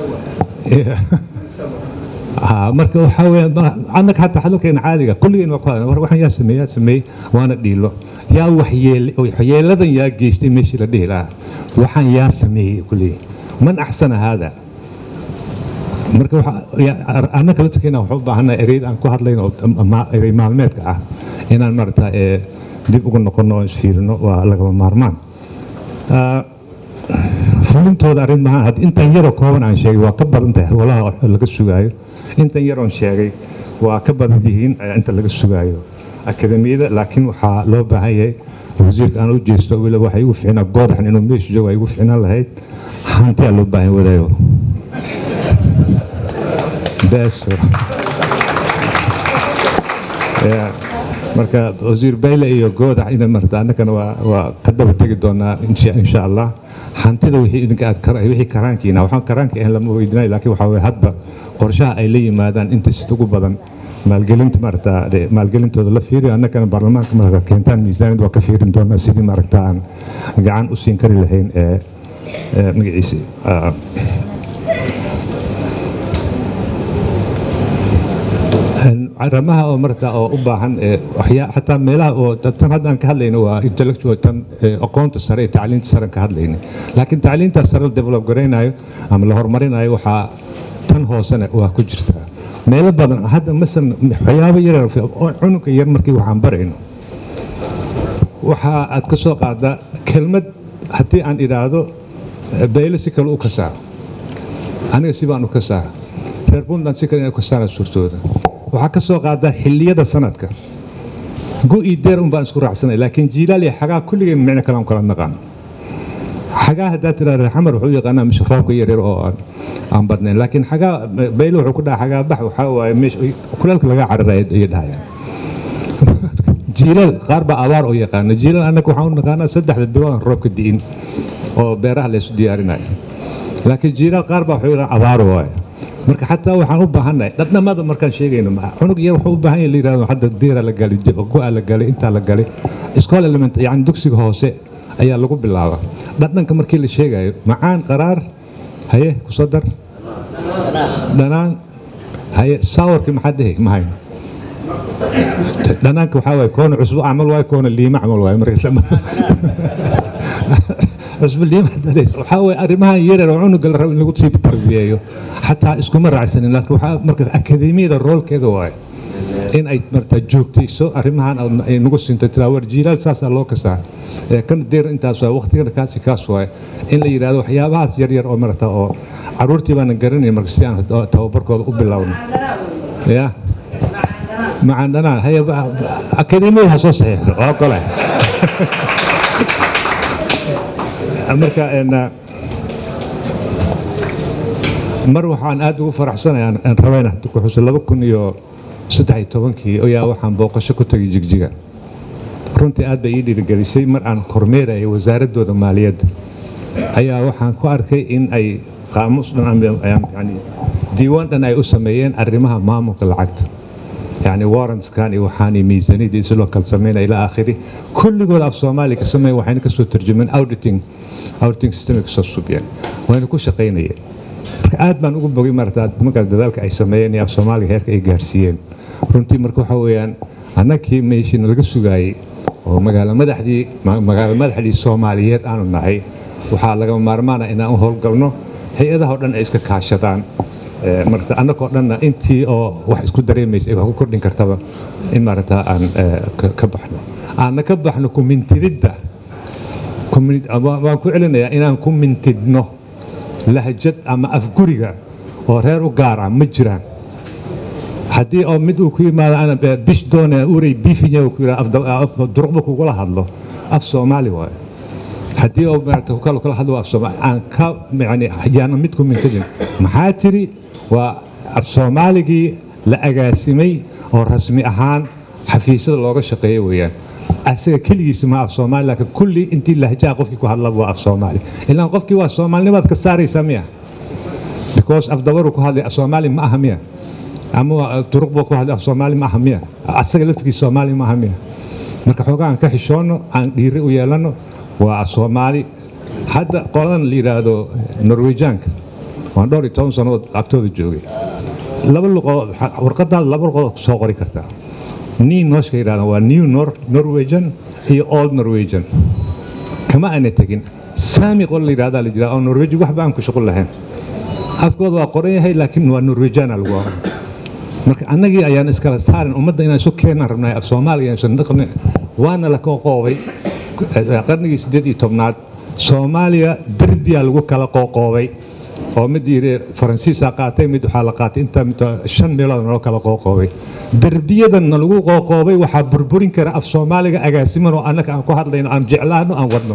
Ah, marka waxaa weeyaan ma- annaga xataa hadalkeena caadiga kulligeen waa ku hadlan war waxaan yaa sameeyey yaa sameeyey waana dhiilo yaa waxyeele waxyeeladan yaa geystay meeshii la dhihi lahaa waxaan yaa sameeyey kulligeen man axsana haadaa marka waxa- ya- ar- annaka laftirkeena waxaan u baahannahay ereyada aan ku hadlayno oo ma- erey maalmeedka ah inaan maarata ee dib ugu noqono oo isfiirino waa lagama maarmaan Ah, fulintooda arrin maaha had intan yaroo kooban aan sheegay waa ka badan tahay howlaha wax laga sugaayo intan yaroon sheegay waa ka badan yihiin eh, inta laga sugaayo akademiyada laakiin waxaa loo baahan yahay wasiirka aan u jeesto weliba waxay igu ficnaa goodaxan inuu meesha joogo ay igu ficnaan lahayd hantiyaa loo baahan wadaayo bees Ya, marka wasiir bayle iyo goodax ina marta annagana waa waa ka daba tegi doonaa insha insha allah hantida wixii idinka aad kara wixii karaankiina waxaan karaanka ahayn lama weydinayo laakiin waxaa weye hadba qorshaha ay la yimaadaan inta sida ugu badan maalgelinta maarata de- maalgelintooda la fiiriyo annagana baarlamaanka marka keentaan miisaaniyad waa ka fiirin doonaa sidii maaragta aan gacan u siin kari lahayn ee ee magaciisi ah, arrimaha oo marka oo u baahan ee waxyaa xataa meelaha oo tan hadda aan ka hadlayno waa intellectual tan ee aqoonta sare ee tacliinta sare aan ka hadlayna laakiin tacliinta sare la develop garaynayo ama la horumarinayo waxaa tan hoosena waa ku jirtaa meelo badan hadda masalan waxyaabo yaryar oo cunugga yar markii waxaan barayno waxa aad ka soo qaadaa kelmad haddii aan idhaahdo bayle si kale u kasaa aniga si baan u kasaa reer puntland si kale inay u kasaana suurtooda waxaa ka soo qaadaa xilliyada sanadka go-ii deer un baan isku raacsanay laakiin jiilaal iyo xagaa kulligeen micno kale aan kala naqaan xagaa haddaa tiraa reer xamar wuxuu u yaqaanaa misha roobka yaryar oo aan aan badnayn laakiin xagaa bayle wuxuu ku dhaha xagaa bax waxaa waaye meesha kulaalka laga cararaya ayay dhahayaan jiilal qaar baa abaar oo yaqaana jiilal annaga waxaan u naqaanaa saddexda bilood aan roobka di'in oo beeraha laysu diyaarinayo laakiin jiilal qaar baa wuxuu yidhaha abaar waaye marka xataa waxaan u baahannahay dhadhamada markaan sheegayno ma- cunug yar wuxuu u baahan yahay la yidhahdo hadda diira la galay go-a la galay intaa la galay school element yani dugsiga hoose ayaa lagu bilaaba dhadhanka markii la sheegayo macaan qaraar haye kusoo dar dhanaan haye saawarkii maxaa dhehi ma hayno dhanaanka waxaa waaye koona cusbo camal waaye koona liima camal waaye marka lama cusbo liima haddaneys waxaa waaye arrimahan yaryar oo cunuga la rabo in lagu sii tarbiyeeyo xataa iskuma raacsanin laakiin waxaa marka akademiyada roolkeeda waaye in ay marta joogtayso arrimahan aad- ay nagu sinto tiraa war jiilaal saasaa loo kasaa ee kan deer intaas waay waqtigana kaasi kaas waay in la yidhahdo waxyaabahaas yaryar oo marata oo caruurtii baanan garanayn marka si aan tababarkooda u bilowno ya macaan dhanaan haya akademiyada ha soo saxiixdo waa gole marka een, mar waxaan aad ugu faraxsanaya aan- aan rabayna hadda ku xuso laba kun iyo saddex iyo tobankii ayaa waxaan booqasho ku tegay jigjiga runtii aad bay ii dhiirigelisay mar aan kormeerayay wasaaradooda maaliyadda ayaa waxaan ku arkay in ay qaamuus dhan ama- yani diiwaan dhan ay u sameeyeen arrimaha maamulka lacagta يعني warrants كان وحاني ميزانية إسلو كل سمينا إلى آخره كل جود أف سومالي كسمي وحين كسو ترجمين auditing auditing system كسو سبيان وين كل شقينية aad baan ugu bogay martaad markaas dadaalka ay sameeyeen iyo af soomaaliga heerka ay gaarsiiyeen runtii marka waxa weeyaan annagii meeshiina laga sugaayey oo magaalo madaxdii ma- magaalo madaxdii soomaaliyeed aanu nahay waxaa lagama maarmaana inaan u howlgalno hay-adaha oo dhan ay iska kaashadaan Eh, marka annagoo dhanna intii oo wax isku dareemaysa ay wax ku kordhin kartaba in maarata aan eh, ka- ka baxno aanna ka baxno kumintididda Kumin- waan waan ku celinayaa inaan ku mintidno lahjad ama afguriga oo reer u gaar ah ma jiraan haddii oo mid uu ku yimaado ana be- bish doone urey biifinya uu ku yidhaha afda- af- duruqba kugula hadlo af soomaali waaye haddii oo maarata ku kala kala hadlo af soomaali aan ka yani yaana mid ku mintidin maxaa tiri waa af soomaaligii la agaasimay oo rasmi ahaan xafiisyada looga shaqeeyo weeyaan asaga keligiisa ma af soomaali laakiin kulli intii lahjaa qofkii ku hadlaba waa af soomaali ilaan qofkii waa soomaalinimaad ka saaraysaa miya because af dabaru ku hadlay af soomaali ma aha miya ama waa duruq buu ku hadlay af soomaali ma aha miya asaga laftigiisa soomaali ma aha miya marka xoogaa aan ka xishoono aan dhiiri u yeelano waa af soomaali hadda qoladan la yidhaahdo norwejaanka waan dhowr iyo toban sannadood agtooda joogay laba luqood warqadaada laba luqood soo qori kartaa nii nooshka yidhahda waa new Nor- norwegian iyo old norwegian kama aana tegin saami qol la yidhahdaa la jiraa oo norweji waxba aan ku shuqul lahayn afkooda waa qoran yahay laakiin waa norwejiana lagu oran marka annagii ayaan iskala saarin ummadda inaan isu keenaan rabnay af soomaaliga aysan dhaqni waana la qoqoobay qarnigii siddeed iyo tobnaad soomaaliya derbiyaa lagu kala qoqoobay oo mid yidhi faransiisaa qaatay mid waxaa la qaatay inta mid shan meelood naloo kala qoqoobay derbiyadanna lagu qoqoobay waxaa burburin kara af soomaaliga agaasiman oo annaga aan ku hadlayno aan jeclaano aan wadno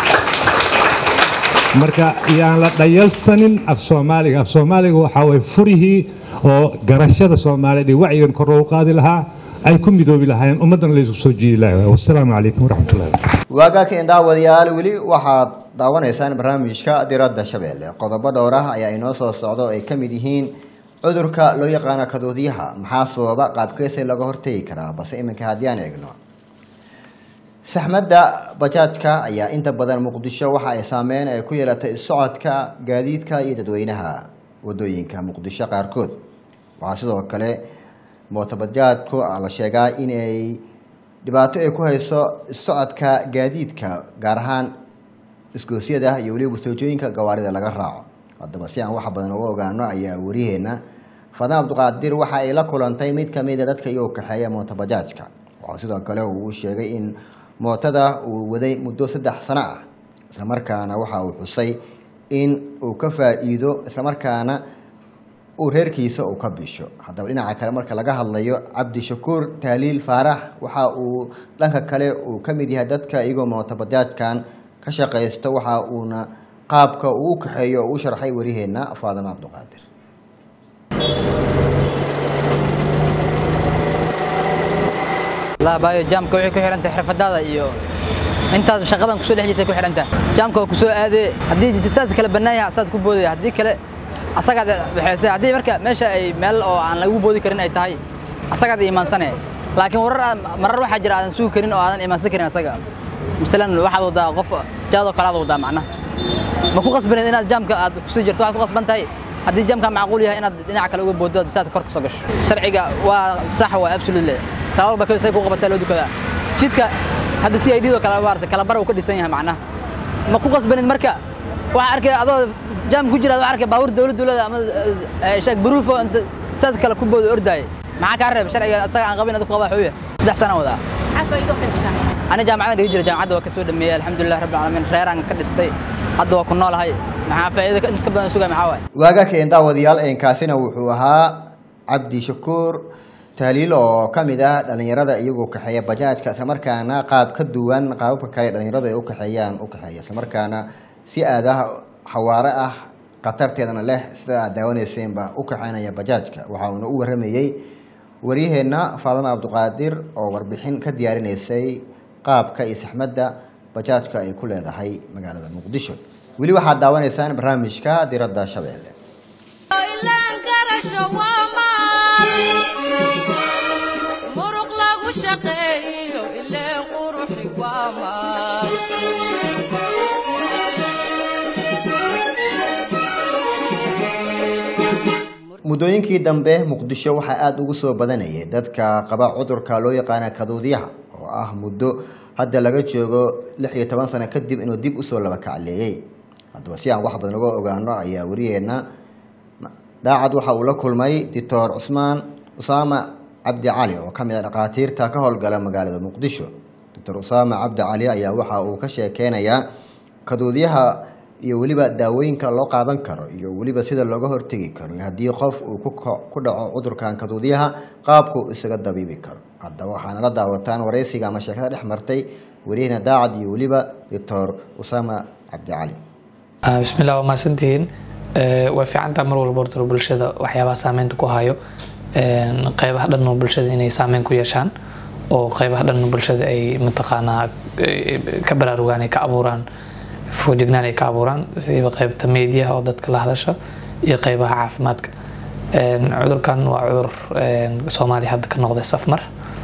marka yaan la dhayalsanin af soomaaliga af soomaaliga waxaa way furihii oo garashada soomaaliyeed iyo wacyigan kor loogu qaadi lahaa ay ku midoobi lahaayeen ummaddana laysu soo jiidi lahaa wasalaamu calaykum waraxmatullahi waagaakeen daawadayaal weli waxaad daawanaysaan barnaamijka diradda shabeelle qodobo dhowr ah ayaa inoo soo socda oo ay ka mid yihiin cudurka loo yaqaano kadoodiyaha maxaa sababa qaabkeesa laga hortegi karaa balse iminka haddii aan eegno saxmadda bajaajka ayaa inta badan muqdisho waxa ay saameyn ay ku yeelatay socodka gaadiidka iyo dadweynaha wadooyinka muqdisho qaarkood waxaa sidoo kale mootobajaajku la sheegaa in ay dhibaato ay ku hayso socodka gaadiidka gaar ahaan isgoosyada iyo weliba wastoojooyinka gawaarida laga raaco haddaba si aan wax badan uga ogaano ayaa waryaheena fadaan cabdiqaadir waxa ay la kulantay mid kamida dadka iyagoo kaxeeya mootobajaajka waxaa sidoo kale uu sheegay in mootada uu waday muddo saddex sano ah islamarkaana waxa uu xusay in uu ka faa-iido islamarkaana uu reerkiisa uu ka bisho haddaba dhinaca kale marka laga hadlayo cabdishakuur taaliil faarax waxa uu dhanka kale uu ka mid yahay dadka iyagoo mootobajaajkan ka shaqaysto waxa uuna qaabka uu u kaxeeyo oo u sharxay waryaheena faadimo cabdiqaadir laabayo jaamka waxay ku xirantahay xirfadaada iyo intaad shaqadan kusoo dhex jirtay ku xirantahay jaamka waa kusoo aadee haddii jisaad kala bannaan yahay asaad ku boodaya haddii kale asagaad waxayse haddii marka meesha ay meel oo aan lagu boodi karin ay tahay asagaad iimaansanee laakiin warar marar waxaa jira aadan sugi karin oo aadan iimaansan karin asaga masalan waxaad wadaa qof jaadoo kale aad wadaa macnaha ma ku qasbaneed inaad jaamka aad kusii jirto waxaad ku qasban tahay haddii jaamka macquul yahay inaad dhinaca kale uga booddo saad kor ka soo gasho sharciga waa sax waa absolutely sabab ba say ku qabataa loo dukadaa jidka hadda si ay dhidoo kale maarata kala bar uu ka dhisan yahay macnaha ma ku qasbaneed marka waxaa arkay adoo jaam ku jira waxaa arkay baabuur dowlad dowlada ama sheeg baruufo inta saad kale ku boodo ordaay maxaa kaa reeb sharciga asaga aan qabin adigu qaba xuya saddex sano wadaa ani jaamacadan dhigi jira jaamacadda waa ka soo dhameeyey alxamdulilah rabbil caalamiin reeraan ka dhistay hadda waa ku noolahay maxaa faa'iida inta ka badan sugay maxaa waaye waagaakeen daawadayaal eenkaasina wuxuu ahaa cabdi shakuur taaliil oo ka mid ah dhallinyarada iyagoo kaxeeya bajaajka islamarkaana qaab ka duwan qaababka kale dhallinyaradu ay u kaxeeyaan u kaxeeya islamarkaana si aadaha xawaare ah khatarteedana leh sida aad daawaneyseenba u kaxeynaya bajaajka waxa uuna u waramayey waryaheenna faadama cabdiqaadir oo warbixin ka diyaarinaysay qaabka iyo saxmadda bajaajka ay ku leedahay magaalada muqdisho weli waxaad daawanaysaan barnaamijka diradda shabeelle ilaan garasho waa maal muruq lagu shaqeeyo ileen quruxi waa maal muddooyinkii dambe muqdisho waxaa aada ugu soo badanayay dadka qaba cudurka loo yaqaana kaduudyaha oo ah muddo hadda laga joogo lix iyo toban sano kadib inuu dib usoo laba kacleeyey haddaba si aan wax badan uga ogaano ayaa wariyeenna daacad waxa uu la kulmay doctor cusmaan usaama cabdi cali oo ka mid ah dhakhaatiirta ka howlgala magaalada muqdisho doctor usaama cabdi cali ayaa waxa uu ka sheekeynayaa kaduudyaha iyo weliba daawooyinka loo qaadan karo iyo weliba sida looga hortegi karo haddii qof uu ku ko- ku dhaco cudurkan kaduudyaha qaabku isaga dabiibi karo haddaba waxaana la daawataan wareysiga ama sheekada dhex martay wariyahena daacad iyo weliba doctor usaama cabdi cali bismillah waa mahadsantihiin Eh, way fiicantaha mar walba horta bulshada waxyaabaha saameynta ku hayo een, qeybaha dhan oo bulshada inay saameyn ku yeeshaan oo qeybaha dhan oo bulshada ay mataqaanaa eh, ka baraarugaan ay ka abuuraan foojignaan ay ka abuuraan siba qeybta meediyaha oo dadka la hadasha iyo qeybaha caafimaadka Een, cudurkan waa cudur een, soomaaliya hadda ka noqday safmar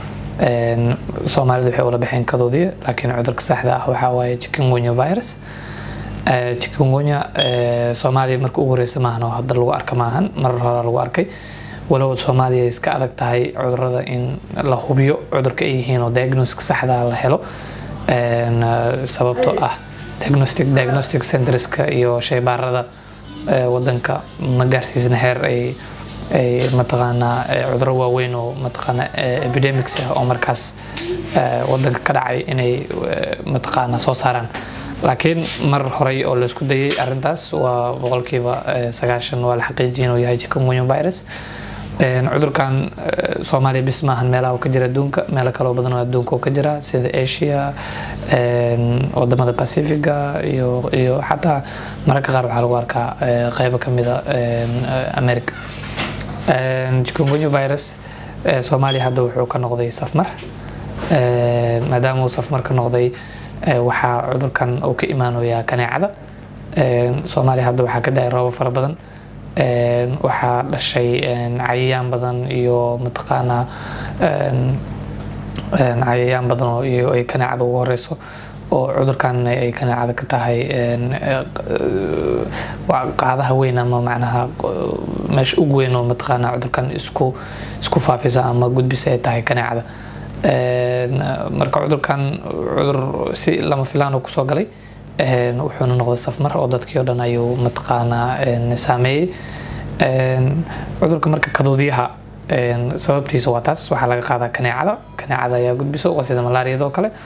Een, soomaalida waxay ula baxeen kadoodiya laakiin cudurka saxda ah waxaa waaye chikungunya virus Eh, chikungunya eh, soomaaliya marka ugu horeysa maahan oo hadda lagu arka maahan marar hore lagu arkay walow soomaaliya ay iska adag tahay cudurada in la hubiyo cudurka ay yihiin oo diagnoska saxda ah la helo Een, eh, sababtoo ah diagnostic diagnostic centreska iyo shaybaarada eh, wadanka ma gaarsiisna heer ay ay mataqaanaa eh, cuduro waaweyn oo mataqaanaa eh, epidemics ah oo markaas eh, wadanka ka dhacay inay eh, mataqaanaa soo saaraan laakiin mar horey oo laisku dayay arintaas waa boqolkiiba eh, sagaashan waa la xaqiijiyay inuu yahay chikungunya virus Een, cudurkan eh, soomaaliya bis maahan meelaha uu ka jira adduunka meelo kaloo badan oo adduunka uu ka jira sida asia een, wadamada pacifiga iyo iyo xataa mararka qaar waxaa lagu arkaa eh, qeybo kamida een, eh, america Een, chikungunya virus Eh, soomaaliya hadda wuxuu ka noqday safmar Eh, maadaama uu safmar ka noqday eh, waxaa cudurkan uu ka imaanayaa kaneecada Eh, soomaaliya hadda waxaa ka dhacay roobab fara badan Eh, waxaa dhashay eh, cayayaan badan iyo mataqaanaa eh, een, cayayaan badan oo iyo ay kaneecada ugu horeyso oo cudurkan ay kaneecada ka tahay een, eh, waa qaadaha weyn ama macnaha eh, meesha ugu weyn oo mataqaanaa cudurkan isku isku faafisa ama gudbisa ay tahay kaneecada Een, marka cudurkan cudur si lama filaan uu kusoo galay een, wuxuuna noqday safmar oo dadkii oo dhan ayuu mataqaanaa een, saameeyey Een, cudurka marka kaduudyaha een, sababtiisa waa taas waxaa laga qaadaa kaneecada kaneecada ayaa gudbiso waa sida malaariyada oo kale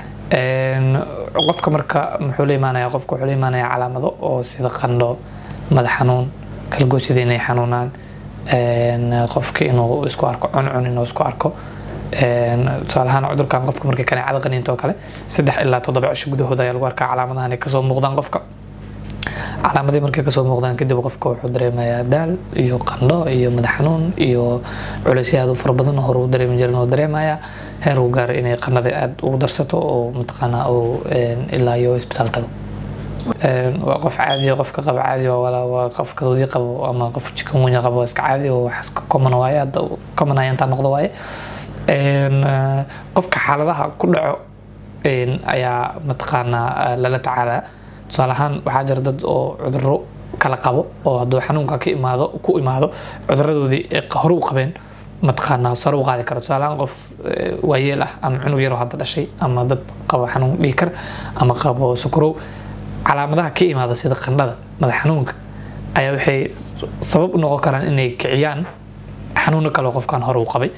Een, qofka marka muxuu la imaanaya qofka wuxuu la imaanaya calaamado oo sida qandho madax xanuun kalgoosyada inay xanuunaan een, qofka inuu isku arko cuncun inuu isku arko Een, tusaale ahaan cudurkan qofka markay kaneecada qaniinto oo kale saddex ilaa toddoba cisho gudahood ayaa lagu arkaa calaamadahan ay kasoo muuqdaan qofka calaamadii markay kasoo muuqdaan kadib qofka wuxuu dareemayaa daal iyo qandho iyo madax xanuun iyo culeysyo aad u fara badan oo hore u dareemi jirin oo dareemaya heer uu gaaro inay qandhada aad ugu darsato oo mataqaanaa uu een, ilaa iyo isbitaal tago Een, waa qof caadi ah, qofka qaba caadi waa walaa waa qof kadoodi qabo ama qof chikungunya qabo waa iska caadi oo wax iska common waaye hadda common ayaa intaa noqdo waaye Een, eh, qofka xaaladaha ku dhaco een, ayaa mataqaanaa eh, lala tacaalaa tusaale ahaan waxaa jira dad oo cudurro kala qabo oo hadduu xanuunka ka imaado ku imaado cuduradoodii ay hore u qabeen mataqaanaa sare u qaadi karo tusaale ahaan qof eh, waayeel ah ama cunug yaroo hadda dhashay ama dad qaba xanuun dhiikar ama qabo sukrow calaamadaha ka imaada sida qandhada madax xanuunka ayaa waxay sabab u noqon karaan inay kiciyaan xanuuno kale oo qofkan hore u qabay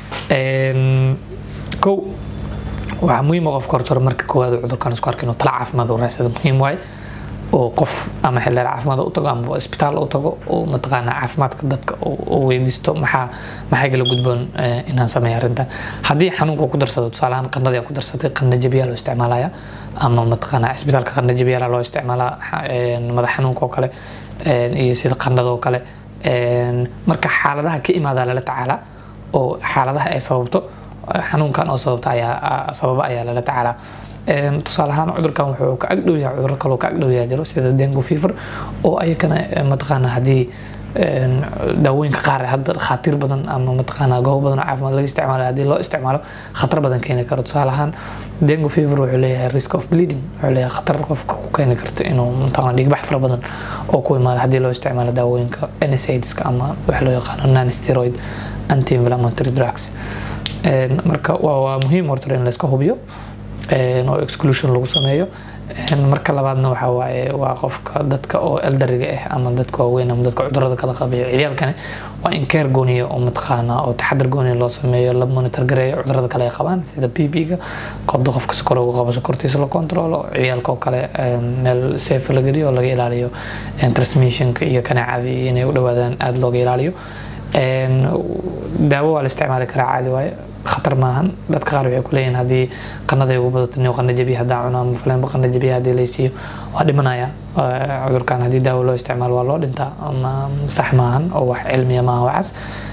Een, kow waxaa muhiim ah qofka horta marka koowaad uu cudurkan isku arka inuu tala caafimaad u raadsado muhiim waaye oo qof ama xildheer caafimaad u tago ama isbitaal u tago oo mataqaanaa caafimaadka dadka uu weydiisto maxaa maxay kala gudboon eh, inaan sameeyo arrintan haddii xanuunka uu ku darsado tusaale ahaan qandhadii ku darsatay qandha jabiyaa loo isticmaalaya ama mataqaanaa isbitaalka qandha jabiyaa loo isticmaalaa xa- een, madax xanuunka oo kale een, iyo sida qandhada oo kale Een, marka xaaladaha ka imaada lala tacaalaa oo xaaladaha ay sababto xanuunkan oo sababta ayaa sababa ayaa lala tacaalaa Een, tusaale ahaan cudurkan wuxuu ka agdhow yahay cudurro kaloo ka agdhow yahay jiro sida dengue fever oo ayakana eh, mataqaanaa haddii een, daawooyinka qaar ee hadda khaatiir badan ama mataqaanaa goobo badan oo caafimaad laga isticmaalo haddii loo isticmaalo khatar badan keeni karo tusaale ahaan dengue fever wuxuu leeyahay risk of bleeding wuxuu leeyahay khatar qofka ku keeni karto inuu mataqaanaa dhiigbax fara badan oo ku imaado haddii loo isticmaalo daawooyinka NSAIDska ama waxa loo yaqaano non steroid anti inflammatory drugs Een, marka waa waa muhiim horta in la iska hubiyo een, oo exclusion lagu sameeyo Een, marka labaadna waxa waaye waa qofka dadka oo eldariga ah ama dadka waaweyn ama dadka cudurada kala qabayo ciyaalkani waa in keer gooniya oo mataqaana oo taxadar gooniya loo sameeyo la monitor gareeyo cudurada kale ay qabaan sida bb-ga qobda qofka sokorowga qabo sokortiisa la controlo ciyaalka oo kale een, meel safe la geliyo oo laga ilaaliyo een, transmissionka iyo kaneecadii inay u dhawaadaan aada looga ilaaliyo Een, daawo waa la isticmaali karaa caadi waaye khatar maahan dadka qaar waxay ku leeyihin haddii qanaday ugu badato nin qana jabiya haddaan cuno ama faleenba qana jabiya haddii laysiiyo waa dhimanaya Eh, cudurkan haddii daawo loo isticmaalo waa loo dhintaa ama sax maahan oo wax cilmiya maaha waxaas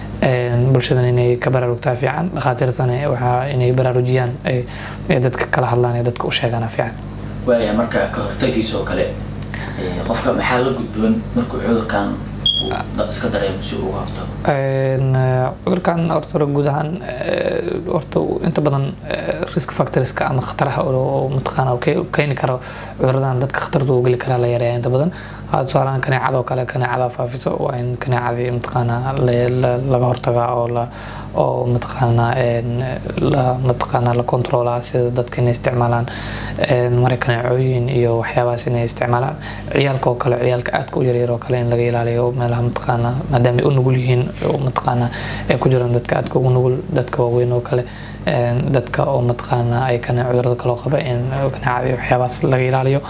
Een, bulshadan inay ka baraarugtaa fiican dhakhaatiirtana waxaa inay baraarujiyaan ay ay dadka kala hadlaan ee dadka u sheegaana fiican waaya marka ka hortagiisa oo kale eh, qofka maxaa la gudboon markuu cudurkan uu da- iska dareemo si uu uga hortago Een, eh, cudurkan horta hore guud ahaan eh, horta inta badan eh, risk factorska ama khataraha oo oo mataqaana ke- keeni karo cuduradan dadka khatarta u geli karaa la yareeya inta badan Hadda tusaalahaan kaneecada oo kale kaneecada faafiso waa in kaneecadii mataqaana la- la- laga hortagaa oo la oo mataqaana een, la mataqaana la controlaa sida dadka inay isticmaalaan een, mara kaneecooyin iyo waxyaabahaas inay isticmaalaan ciyaalka oo kale ciyaalka aadka u yaryar oo kale in laga ilaaliyo meelaha mataqaana maadaama ay u nugul yihiin oo mataqaana ay ku jiraan dadka aadka ugu nugul dadka waaweyn oo kale een, dadka oo mataqaana ay kana cudurada kaloo qaba in kaneecada iyo waxyaabahaas laga ilaaliyo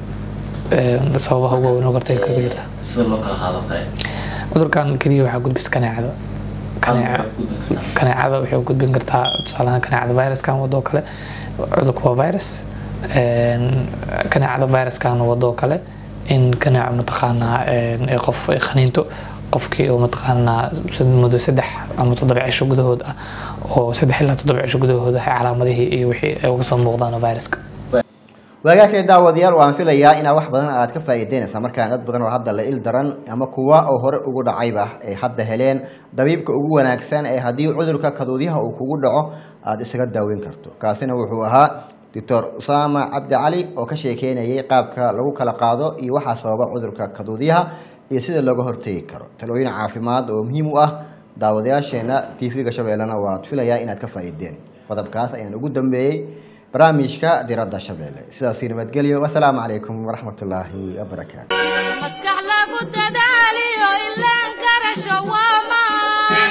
een, sababaha ugu waaweyn oo gartay kaga jirta Eh, sida loo kala qaado oo kale cudurkan keliya waxaa gudbisa kaneecada kaneeca Ama gudbin kartaa. kaneecada waxay u gudbin kartaa tusaalahaan kaneecada viruskan wado kale cudurku waa virus Een, kaneecada viruskan wado kale in kaneeco mataqaanaa een, ay qof ay khaniinto qofkii oo mataqaanaa muddo saddex ama toddoba cisho gudahood ah oo saddex ilaa toddoba cisho gudahood ah calaamadihii iyo wixii ay uga soo muuqdaan oo viruska waagaakee daawadayaal waan filayaa inaa wax badan aad ka faa'iideynaysaa markaan dad badan oo hadda la il daran ama kuwa oo hore ugu dhacayba ay hadda heleen dabiibka ugu wanaagsan ee haddii cudurka kaduudyaha uu kugu dhaco aada isaga daaweyn karto kaasina wuxuu ahaa doctor usaama cabdi cali oo ka sheekeynayay qaabka lagu kala qaado iyo waxaa sababa cudurka kaduudyaha iyo sida looga hortegi karo talooyin caafimaad oo muhiim u ah daawadayaasheena tv-ga shabeellena waad filayaa inaad ka faa'iideen qodobkaas ayaan ugu dambeeyey barnaamijka diradda shabeelle sidaasi nabadgelyo wasalaamu calaykum waraxmatullaahi wabarakaatu maskax lagu dadaaliyo ilaan garasho waa maan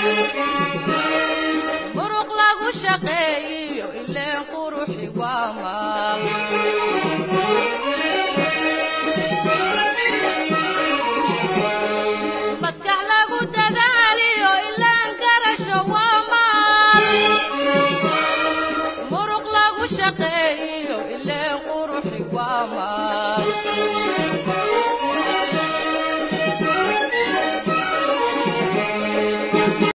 muruq lagu shaqeeyiyo ileen quruxi waa maal maskax lagu dadaaliyo ilaan garasho waa maal muruq lagu shaqeeyiyo ileen quruxi waa maal